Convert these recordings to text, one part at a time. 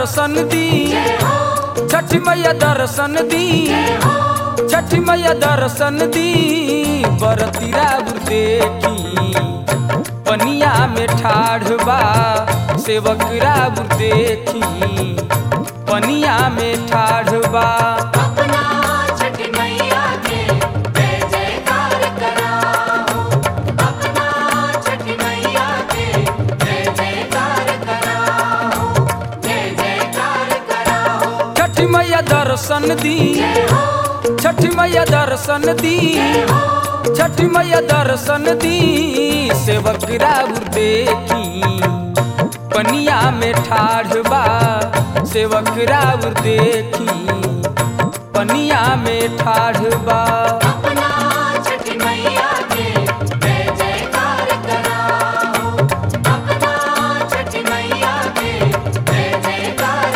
दर्शन दी छठी मैया दर्शन दी छठी मैया दर्शन दी बरतीरा देखी पनिया में ठाढ़ बा सेवक राब देखी पनिया में ठाढ़ बा अपना छठी मैया के जय जयकार कराओ अपना छठी मैया के जय जयकार कराओ जय जयकार कराओ छठी मैया दर्शन दी जय हो छठी मैया दर्शन दी छठी मैया दर्शन दी सेवक राउर देखी पनिया में ठाढ़ बा सेवक राउर देखी पनिया में ठाढ़ बा अपना छठी मैया के जय जयकार कराओ अपना छठी मैया के जय जयकार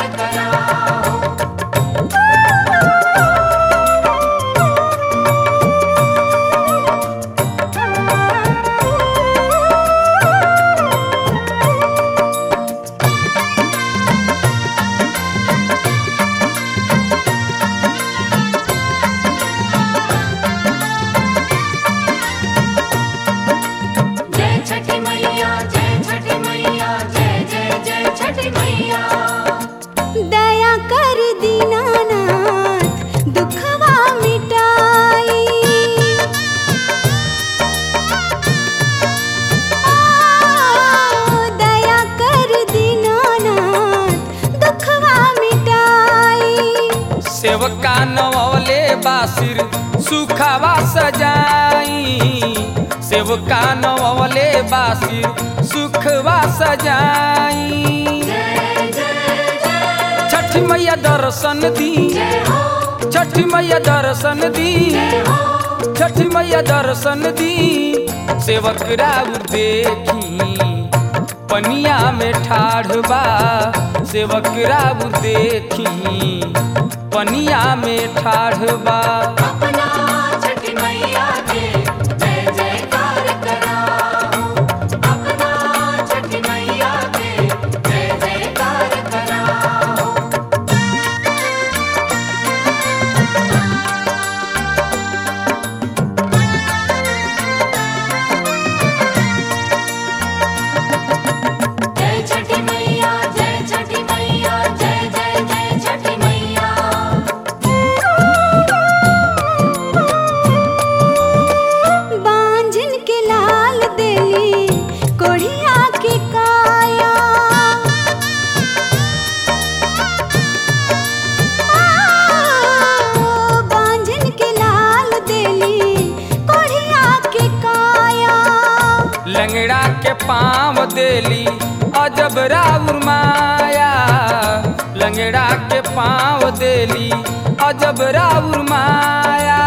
कराओ जय छठी मैया जय छठी मैया जय जय जय छठी मैया दया कर दीनानाथ दुखवा मिटाई आ, दया कर दीनानाथ दुखवा मिटाई सेवका नवले बासिर सुखावा सजाई सेवका नवले बासिर सुखवा सजाई छठी मैया दर्शन दी छठी मैया दर्शन दी छठी मैया दर्शन दी सेवक राउर देखी पनिया में ठाढ़ बा सेवक राउर देखी पनिया में ठाढ़ बा अपना छठी मैया के जय जयकार कराओ अपना छठी मैया के जय जयकार कराओ जय छठी मैया जय छठी मैया जय जय जय छठी मैया बांझन के लाल देली कोढ़िया के काया आ, बांझन के लाल देली कोढ़िया के काया लंगड़ा के पाँव देली अजब राउर माया लंगड़ा के पाँव देली अजब राउर माया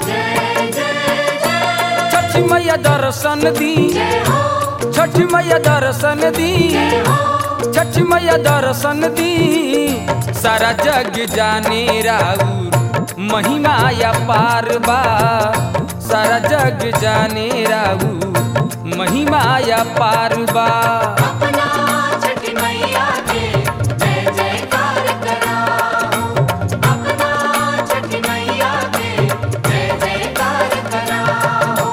छठी मैया दर्शन दी छठी मैया दर्शन दी छठी मैया दर्शन दी सारा जग जाने राउर महिमा या पार बा सारा जग जाने राउर महिमा या पार बा अपना छठी मैया के जय जयकार कराओ अपना छठी मैया के जय जयकार कराओ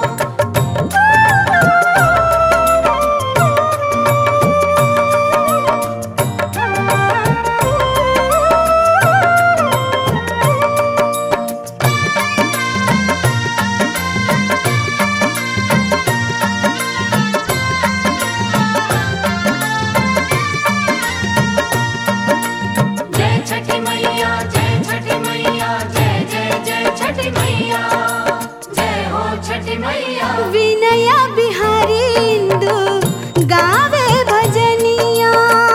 जय छठी मैया जय छठी मैया जय जय जय छठी मैया जय हो छठी मैया विनया बिहारी इंदु गावे भजनिया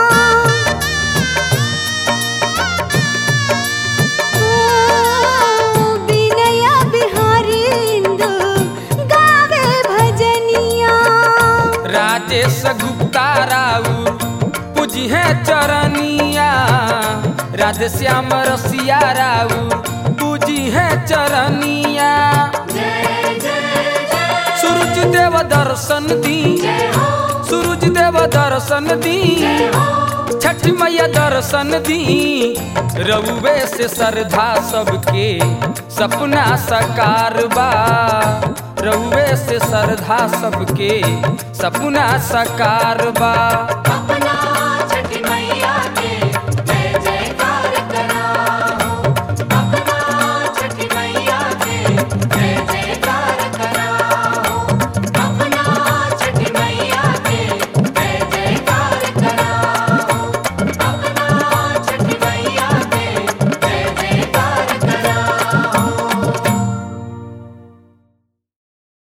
ओ, विनया बिहारी इंदु गावे भजनिया राजेश गुप्ता राउर पूजी है चरनिया राधे श्याम रसिया राउर पूजी है चरनिया सूरज देव दर्शन दी सूरज देव दर्शन दी छठ मैया दर्शन दी रउवे से श्रद्धा सबके सपना साकार बा रउवे से श्रद्धा सबके सपना साकार बा अपना